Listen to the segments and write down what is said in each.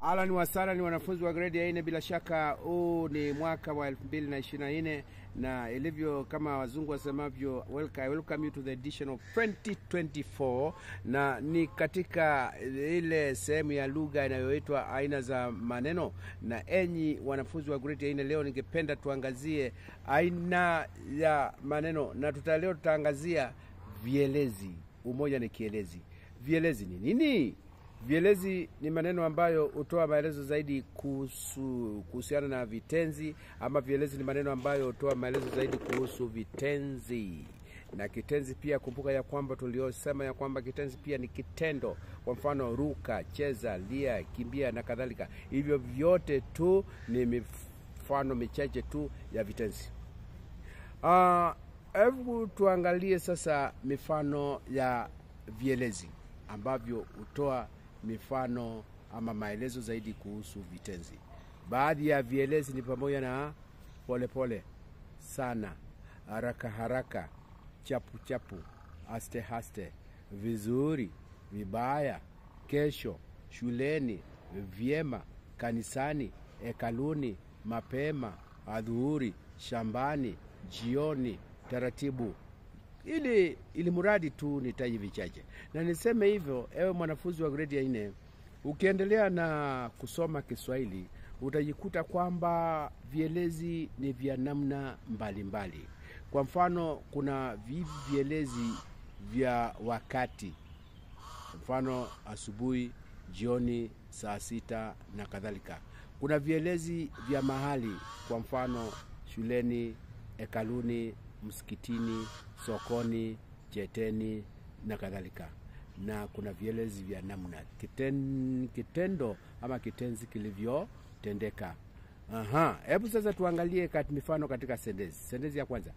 Ahlan wasahlan wanafunzi wa gredi ya nne, bila shaka huu ni mwaka wa elfu mbili na ishirini na nne na ilivyo kama wazungu wasemavyo, welcome, welcome you to the edition of 2024 na ni katika ile sehemu ya lugha inayoitwa aina za maneno. Na enyi wanafunzi wa gredi ya nne, leo ningependa tuangazie aina ya maneno, na tuta leo tutaangazia vielezi. Umoja ni kielezi. Vielezi ni nini? Vielezi ni maneno ambayo hutoa maelezo zaidi kuhusu kuhusiana na vitenzi, ama vielezi ni maneno ambayo hutoa maelezo zaidi kuhusu vitenzi. Na kitenzi pia, kumbuka ya kwamba tuliosema ya kwamba kitenzi pia ni kitendo. Kwa mfano, ruka, cheza, lia, kimbia na kadhalika. Hivyo vyote tu ni mifano michache tu ya vitenzi. Hebu tuangalie sasa mifano ya vielezi ambavyo hutoa mifano ama maelezo zaidi kuhusu vitenzi. Baadhi ya vielezi ni pamoja na polepole pole, sana, haraka haraka, chapu chapu, haste haste, vizuri, vibaya, kesho, shuleni, vyema, kanisani, hekaluni, mapema, adhuhuri, shambani, jioni, taratibu ili ili mradi tu nitaji vichache, na niseme hivyo, ewe mwanafunzi wa gredi ya nne, ukiendelea na kusoma Kiswahili utajikuta kwamba vielezi ni vya namna mbalimbali. Kwa mfano, kuna vielezi vya wakati, mfano asubuhi, jioni, saa sita na kadhalika. Kuna vielezi vya mahali, kwa mfano shuleni, hekaluni msikitini, sokoni, cheteni na kadhalika. Na kuna vielezi vya namna kiten, kitendo ama kitenzi kilivyotendeka. Aha, hebu sasa tuangalie kat, mifano katika sentensi. Sentensi ya kwanza,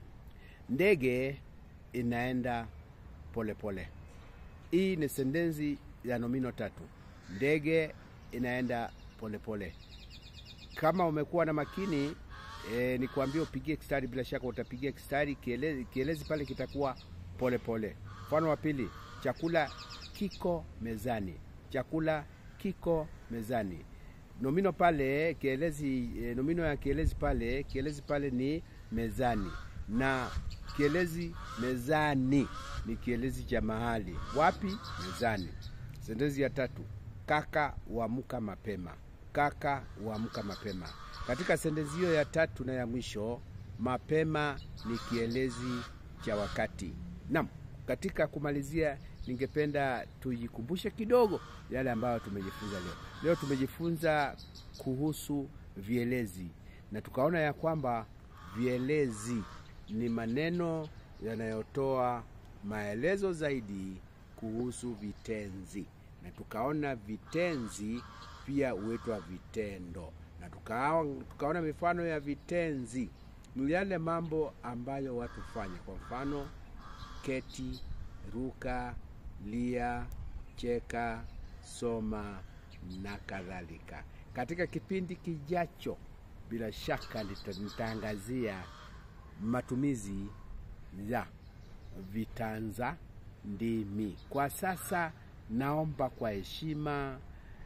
ndege inaenda polepole. Hii ni sentensi ya nomino tatu. Ndege inaenda polepole. Kama umekuwa na makini E, ni kuambia upigie kistari. Bila shaka utapigia kistari, kielezi, kielezi pale kitakuwa polepole. Mfano wa pili, chakula kiko mezani. Chakula kiko mezani. Nomino pale kielezi, e, nomino ya kielezi pale, kielezi pale ni mezani, na kielezi mezani ni kielezi cha mahali. Wapi? Mezani. Sentensi ya tatu, kaka huamka mapema. Kaka huamka mapema. Katika sentensi hiyo ya tatu na ya mwisho, mapema ni kielezi cha wakati. Naam, katika kumalizia, ningependa tujikumbushe kidogo yale ambayo tumejifunza leo. Leo tumejifunza kuhusu vielezi na tukaona ya kwamba vielezi ni maneno yanayotoa maelezo zaidi kuhusu vitenzi, na tukaona vitenzi pia huitwa vitendo na tukaona, tukaona mifano ya vitenzi ni yale mambo ambayo watu fanya. Kwa mfano, keti, ruka, lia, cheka, soma na kadhalika. Katika kipindi kijacho, bila shaka nitaangazia matumizi ya vitanza ndimi. Kwa sasa, naomba kwa heshima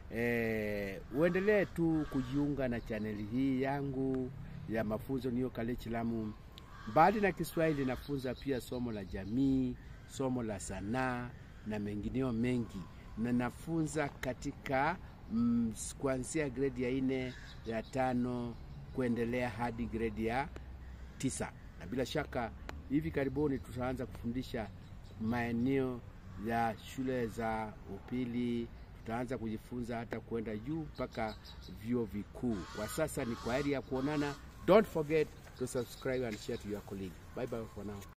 E, uendelee tu kujiunga na chaneli hii yangu ya mafunzo New Curriculum. Mbali na Kiswahili nafunza pia somo la jamii, somo la sanaa na mengineo mengi, na nafunza katika mm, kuanzia gredi ya nne, ya tano kuendelea hadi gredi ya tisa, na bila shaka hivi karibuni tutaanza kufundisha maeneo ya shule za upili tutaanza kujifunza hata kwenda juu mpaka vyuo vikuu. Kwa sasa ni kwa heri ya kuonana. Don't forget to subscribe and share to your colleague. Bye bye for now.